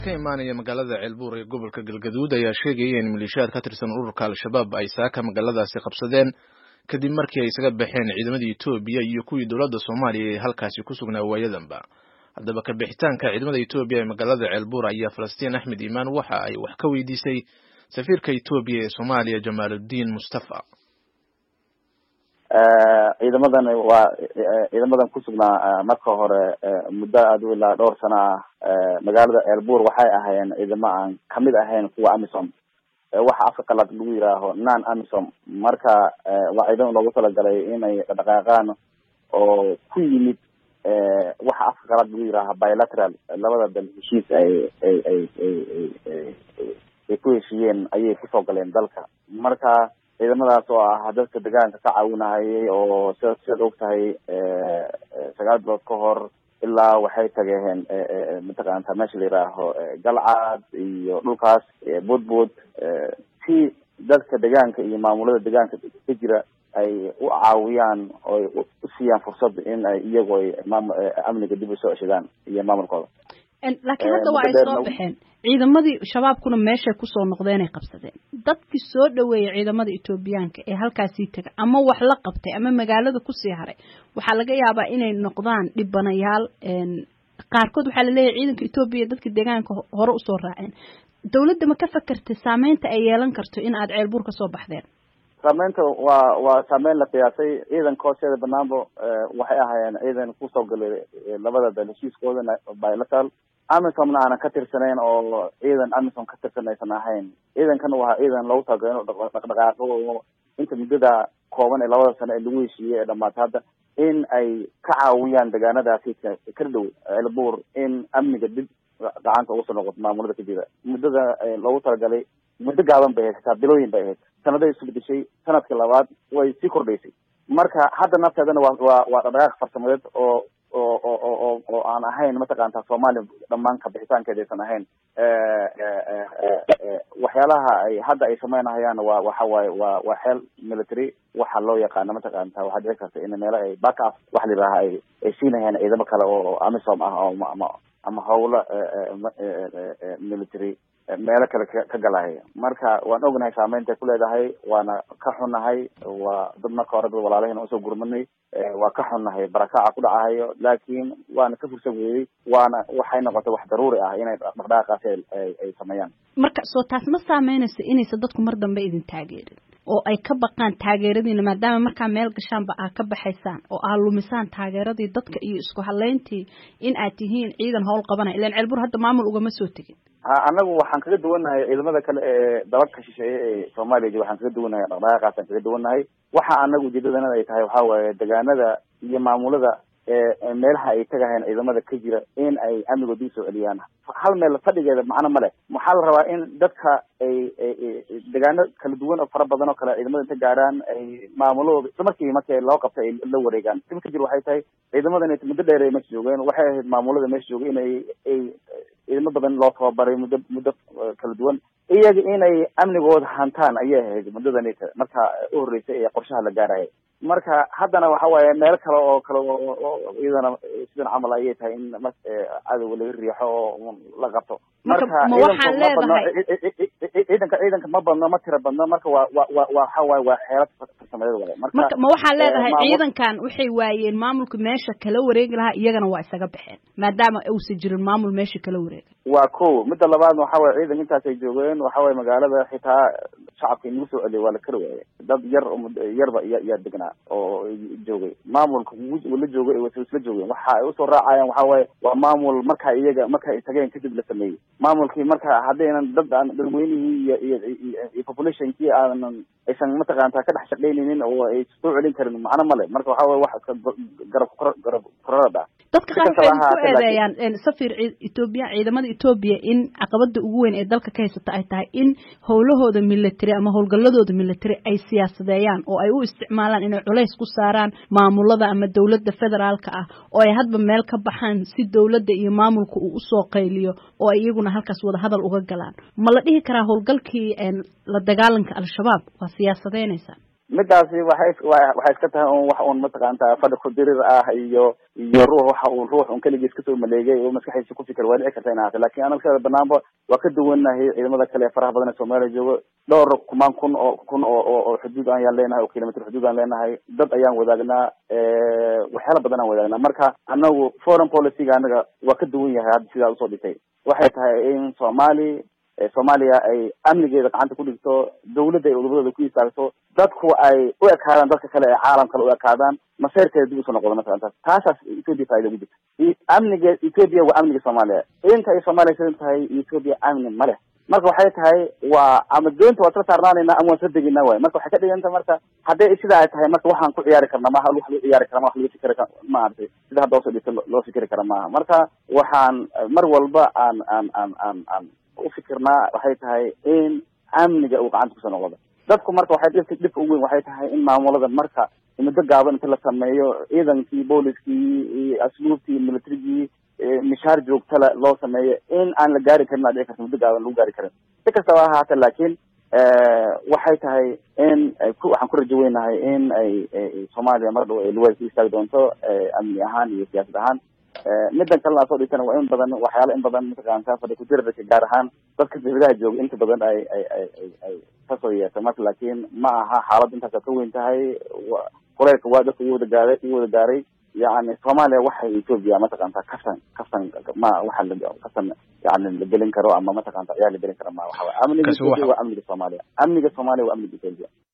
ka imaanaya magaalada ceelbuur ee gobolka galgaduud ayaa sheegaya in maleeshiyaad ka tirsan ururka al-shabaab ay saaka magaaladaasi qabsadeen kadib markii ay isaga baxeen ciidamadii etoobiya iyo kuwii dowladda soomaaliya ee halkaasi ku sugnaa waayadanba haddaba ka bixitaanka ciidamada etoobiya ee magaalada ceelbuur ayaa falastiin axmed iimaan waxa ay wax ka weydiisay safiirka etoobiya ee soomaaliya jamaaludiin mustafa ciidamadan waa ciidamadan kusugnaa marka hore muddo aad u ilaa dhowr sana ah magaalada ceelbuur waxay ahaayeen ciidamo aan kamid ahayn kuwa amisom waxa afka qalaad lagu yihaaho non amisom marka waa ciidamo loogu talagalay inay dhaqaaqaan oo ku yimid waxa afka qalaad lagu yihaaha bilateral labada dal heshiis ay ay ay ay ay ku heshiiyeen ayay kusoo galeen dalka marka ciidamadaas oo ah dadka deegaanka ka caawinahayay oo sida sidaad og tahay sagaal bilood ka hor ilaa waxay tageen mataqaanta meesha la yihaaho galcad iyo dhulkaas boodbood si dadka deegaanka iyo maamulada deegaanka ka jira ay u caawiyaan oy u siiyaan fursad in ay iyagu ay maam amniga dib usoo ceshadaan iyo maamulkooda laakiin hadda waa ay soo baxeen ciidamadii shabaabkuna meeshay kusoo noqdeenay qabsadeen dadkii soo dhaweeyay ciidamada etoobiyaanka ee halkaasii taga ama wax la qabtay ama magaalada kusii haray waxaa laga yaabaa inay noqdaan dhibanayaal qaarkood waxaa laleeyahay ciidanka etoobiya dadka deegaanka hore usoo raaceen dawladda ma ka fakertay saameynta ay yeelan karto in aad ceelbuur kasoo baxdeen saameynta waa waa saameyn la qiyaasay ciidanka hoosteeda banaanba waxay ahaayeen ciidan kusoo galay labada dal heshiiskooda bilateral amisomna aanan ka tirsanayn oo ciidan amisom ka tirsan aysan ahayn ciidankan waa ciidan loogu talagalo inu dhaqdhaqaaqo inta muddada kooban ee labada sano ee lagu heshiiyey ee dhamaata hadda in ay ka caawiyaan deegaanadaasi ka dhow ceelbuur in amniga dib gacanta ugu soo noqoto maamulada ka jira muddada loogu talagalay muddo gaaban bay ahayd xitaa bilooyin bay ahayd sanaday isu bedeshay sanadkii labaad way sii kordhaysay marka hadda nafteedana waa waa waa dhaqdhaqaaq farsamadeed oo oo oo oo oo aan ahayn mataqaanta soomaaliya dhammaan kabixitaankeeda aysan ahayn waxyaalaha ay hadda ay sameynahayaan waa waxa waaye waa waa xeel military waxa loo yaqaano mataqaanta waxaa dhici karta in meelo ay back up waxa la yidhaha ay ay siinayaan ciidamo kale oo amisom ah oo ama ama hawlo military meelo kale ka galahaya marka waan ognahay saameynta ku leedahay waana ka xunnahay waa dad marka hore dad walaalahayna usoo gurmanay waa ka xunnahay barakaca ku dhacahayo laakiin waana ka fursan weeyey waana waxay noqotay wax daruuri ah inay dhaqdhaqaaqaasi ay ay sameeyaan marka soo taas ma saameynaysa inaysa dadku mar dambe idin taageerin oo ay ka baqaan taageeradiina maadaama markaa meel gashaanba aad ka baxaysaan oo aad lumisaan taageeradii dadka iyo isku halayntii in aad tihiin ciidan howl qabanaya ilan ceelbur hadda maamul ugama soo tegin ha anagu waxaan kaga duwannahay ciidamada kale ee dalalka shisheeye ee soomaaliya waxaan kaga duwannahay dhaqdhaqaaqaasaan kaga duwannahay waxa anagu ujeedadanada ay tahay waxaa waaye deegaanada iyo maamulada ee meelaha ay tagahayn ciidamada ka jira in ay amnigood dib soo celiyaan hal meel fadhigeeda macno ma leh waxaa la rabaa in dadka ay deegaano kala duwan oo fara badan oo kale ciidamada inta gaaraan ay maamulahooda isla markii markii loo qabtay ay la wareegaan dib ka jir waxay tahay ciidamadan muddo dheer ay meesha joogeen waxay ahayd maamulada meesha joogay inay ay ciidamo badan loo tababaray muddo muddo kala duwan iyaga inay amnigooda hantaan ayay ahayd muddadan marka u horreysay ee qorshaha la gaaraya marka haddana waxa waaye meel kale oo kale oo iyadana sidan camal ayay tahay in cadowga laga riixo oo la qabto marka ma waxaan leedahay ciidanka ciidanka ma badno ma tira badno marka waa wa wa waxa waaye waa xeelad farsamadeed waaye marka ma waxaan leedahay ciidankan waxay waayeen maamulka meesha kala wareegi lahaa iyagana waa isaga baxeen maadaama uusan jirin maamul meesha kala wareega waa ko midda labaadna waxa waye ciidan intaas ay joogeen waxa waye magaalada xitaa shacabka inagu soo celiyay waa la kari waayay dad yar yarba yaa degnaa oo joogay maamulka la joogay isla joogeen waxa ay usoo raacayaan waxa waaye waa maamul marka iyaga marka ay tageen kadib la sameeyey maamulkii marka haddaynan dad aan dadweynihii iyo iyo iyo populationkii aanan aysan mataqaanta ka dhex shaqaynaynin oo ay soo celin karin macno male marka waxa waye wax iska garab garab kororad ah dadka qaar waxay ku eedeeyaan safir etoobiya ciidamada etoobiya in caqabada ugu weyn ee dalka ka haysata ay tahay in howlahooda military ama howlgaladooda military ay siyaasadeeyaan oo ay u isticmaalaan inay culays ku saaraan maamulada ama dowladda federaalka ah oo ay hadba meel ka baxaan si dowladda iyo maamulka uu usoo qayliyo oo ay iyaguna halkaas wada hadal uga galaan ma la dhihi karaa howlgalkii la dagaalanka al-shabaab waa siyaasadeynaysaa midaasi waxay waxay iska tahay un wax un mataqaanta fadhi ku dirir ah iyo iyo ruux waxa uu ruux un keligiis kasoo maleegay oo maskaxdiisa ku fikir waa dhici karta in ahaato lakin anaga siada banaanba waa ka duwanahay ciidamada kale ee faraha badan ee soomaaliya joogo dhowr kumaan kun oo kun oo oo xuduud ayaan leenahay oo kilomitr xuduud aan leenahay dad ayaan wadaagnaa waxyaala badan aan wadaagnaa marka anagu foreign policyga anaga waa ka duwan yahay hadda sidaa usoo dhitay waxay tahay in somali soomaaliya ay amnigeeda gacanta ku dhigto dawladda ay udubadooda ku istaagto dadku ay u ekaadaan dadka kale ee caalam kale u ekaadaan maseyrkeeda dib usoo noqdo masalan taas taasaas ethoopia faaida ugu jirta amniga ethoopia waa amniga soomaaliya inta ay soomaaliya sidan tahay ethoopia amni ma leh marka waxay tahay waa ama doonta waa isla saarnaanayna ama waan isla deginaa waay marka waxay ka dhiganta marka hadday sidaa ay tahay marka waxaan ku ciyaari karna maha wax lagu ciyaari kara ma wax lagu fikri kara maaragtay sida hadda hoosoo dhigta loo fikri kara maaha marka waxaan mar walba aan aan aan aan aan ufikirnaa waxay tahay in amniga uu gacanta kusoo noqdo dadku marka waxay dhibka dhibka ugu weyn waxay tahay in maamulada marka muddo gaaban inta la sameeyo ciidankii booliskii iyo asluubtii militarigii mishaar joogtala loo sameeyo in aan la gaari karin aa dhici karta muddo gaaban lagu gaari karin si kastaba ha ahaata laakiin waxay tahay in waxaan ku rajo weynahay in ay soomaaliya mar dhow ay luwada ku istaagi doonto amni ahaan iyo siyaasad ahaan midan kalena soo dhigtana waa in badan waxyaala in badan mataqaanta fadhi kudirarka gaar ahaan dadka dawladaha jooga inta badan ay ay ay ay ay kasoo yeerta marka laakiin ma aha xaalad intaas ka weyn tahay kuleylka waa dadka iyo wada gaaray iyo wada gaaray yani soomaaliya waxay ethoopia mataqaanta kasan kasan ma waxa la kasan yani la gelin karo ama mataqaanta ayaa la gelin karo ma waxa amniga ethoopia waa amniga soomaaliya amniga soomaaliya waa amniga ethoopia